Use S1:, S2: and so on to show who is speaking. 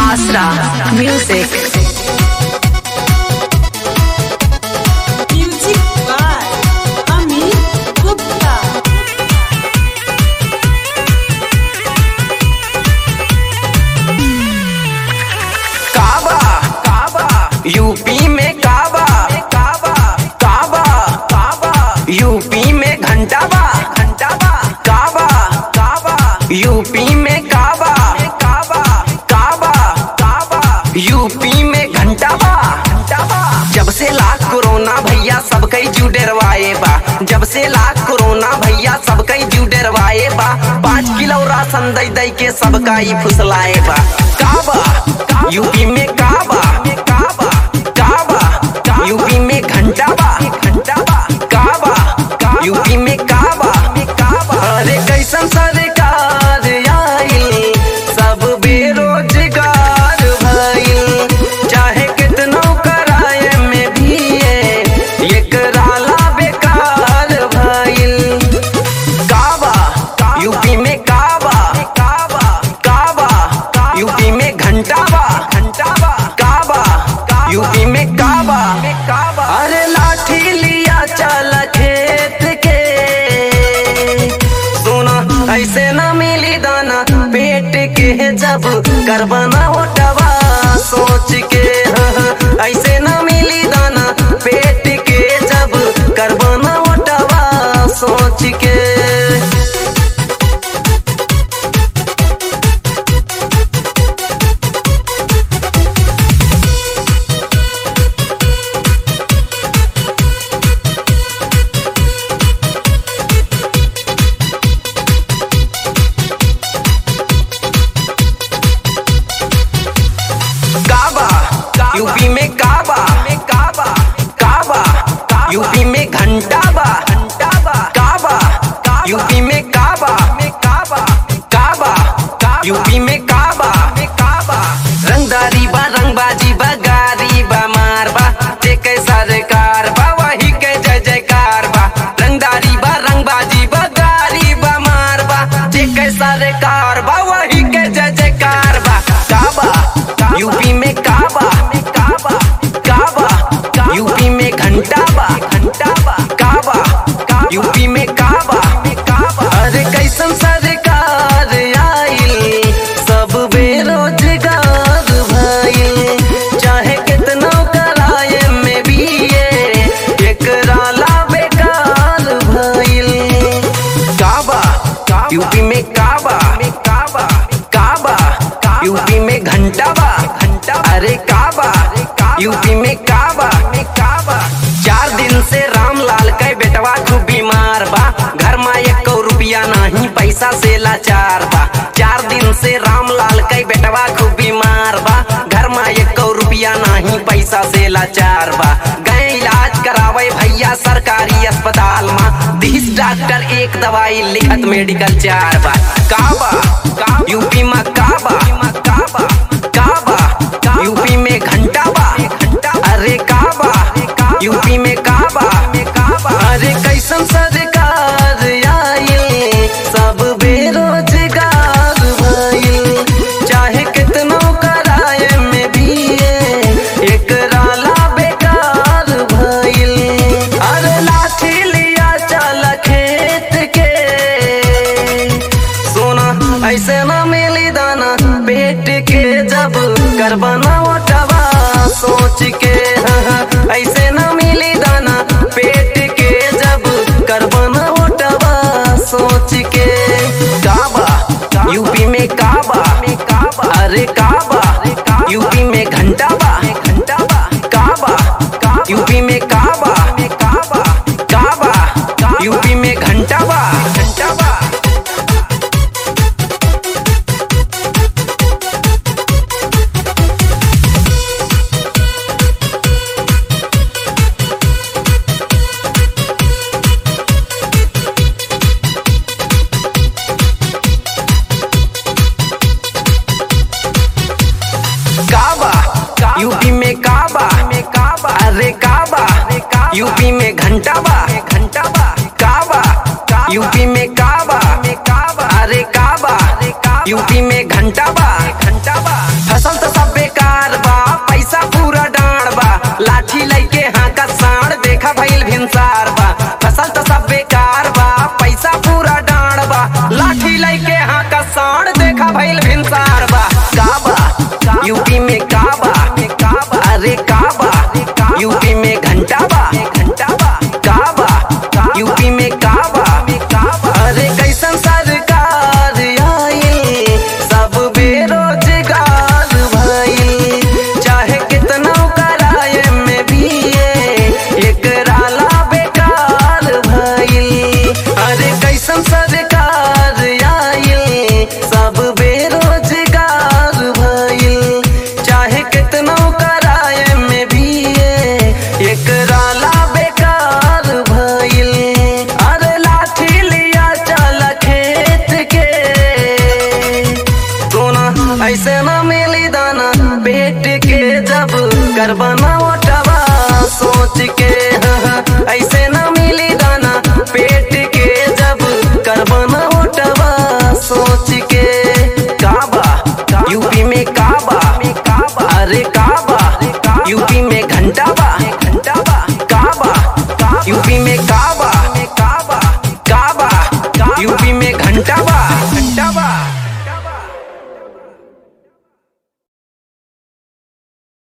S1: Asra Music.
S2: Music by Amit Gupta.
S3: काबा काबा UP में काबा काबा काबा काबा यूपी में घंटाबा घंटाबा काबा काबा यूपी में काबा काबा काबा काबा यूपी में घंटाबा घंटाबा जब से लाख कोरोना भैया सब कई जू डरवाए बा जब से लाख कोरोना भैया सब कई जू डरवाए बा पाँच किलो राशन दई दई के सबका ही फुसलाए बा काबा यूपी में काबा काबा काबा यूपी में घंटाबा घंटाबा काबा यूपी में काबा काबा अरे कैसन सरकार आई सब बेरोजगार भइल चाहे कितनो कराए में भी ये ये कराला बेकार भइल काबा यूपी में काबा काबा काबा यूपी में घंटाबा घंटाबा काबा यूपी में काबा काबा अरे लाठी लिया चल खेत के सोना ऐसे न मिली दाना पेट के जब करबना होटवा सोच के हाँ, हाँ, ऐसे न मिली दाना पेट के जब करबना होटवा सोच के काबा यूपी में काबा काबा काबा यूपी में घंटाबा घंटाबा काबा यूपी में काबा काबा काबा यूपी में काबा काबा रंगदारी बा रंगबाजी बा गारी बा मार बा जे के सरकार बा वही के जय जयकार बा रंगदारी बा रंगबाजी बा गारी बा मार बा जे के सरकार बा वही के जय जयकार बा काबा यूपी में काबा काबा काबा यूपी में घंटाबा घंटाबा काबा यूपी में काबा काबा अरे कैसन सरकार आइल सब बेरोजगार भइल चाहे कितना कराए में भी ये एकराला बेकार भइल काबा यूपी में काबा काबा काबा यूपी में घंटाबा घंटा अरे काबा यूपी में काबा काबा चार दिन से रामलाल के बेटवा खूब बीमार बा घर में एक रुपया नहीं पैसा से लाचार बा चार दिन से रामलाल के बेटवा खूब बीमार बा घर में एक रुपया नहीं पैसा से लाचार बा गए इलाज करावे भैया सरकारी अस्पताल में बीस डॉक्टर एक दवाई लिखत मेडिकल चार बा काबा यूपी में काबा काबा काबा यूपी में घंटाबा अरे काबा यूपी में काबा अरे कैसन सरकार आइल सब बेरोजगार भइल चाहे कितनो कराए में भी ये एकराला बेकार भइल अरे लाठी लिया चल खेत के सोना ऐसे न मिली दाना पेट के जब करबना ओटवा सोच के हाँ, हाँ, ऐसे न मिली दाना पेट के जब करबना ओटवा सोच के काबा यूपी में काबा अरे काबा यूपी में घंटाबा घंटाबा काबा यूपी में काबा काबा काबा यूपी में घंटाबा घंटाबा काबा यूपी में काबा अरे काबा यूपी